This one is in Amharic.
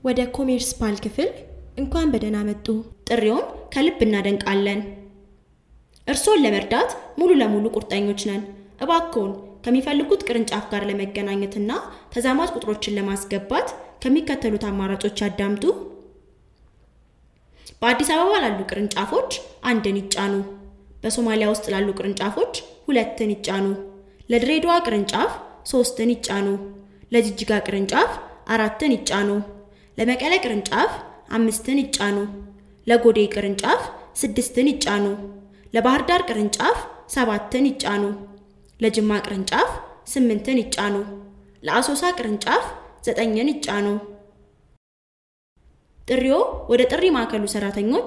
ወደ ኮሜርስ ፓል ክፍል እንኳን በደህና መጡ። ጥሪውን ከልብ እናደንቃለን። እርስዎን ለመርዳት ሙሉ ለሙሉ ቁርጠኞች ነን። እባክዎን ከሚፈልጉት ቅርንጫፍ ጋር ለመገናኘትና ተዛማጅ ቁጥሮችን ለማስገባት ከሚከተሉት አማራጮች ያዳምጡ። በአዲስ አበባ ላሉ ቅርንጫፎች አንድን ይጫኑ። በሶማሊያ ውስጥ ላሉ ቅርንጫፎች ሁለትን ይጫኑ። ለድሬዳዋ ቅርንጫፍ ሶስትን ይጫኑ። ለጅጅጋ ቅርንጫፍ አራትን ይጫኑ። ለመቀለ ቅርንጫፍ አምስትን ይጫኑ። ለጎዴ ቅርንጫፍ ስድስትን ይጫኑ። ለባህር ዳር ቅርንጫፍ ሰባትን ይጫኑ። ለጅማ ቅርንጫፍ ስምንትን ይጫኑ። ለአሶሳ ቅርንጫፍ ዘጠኝን ይጫኑ። ጥሪዎ ወደ ጥሪ ማዕከሉ ሰራተኞች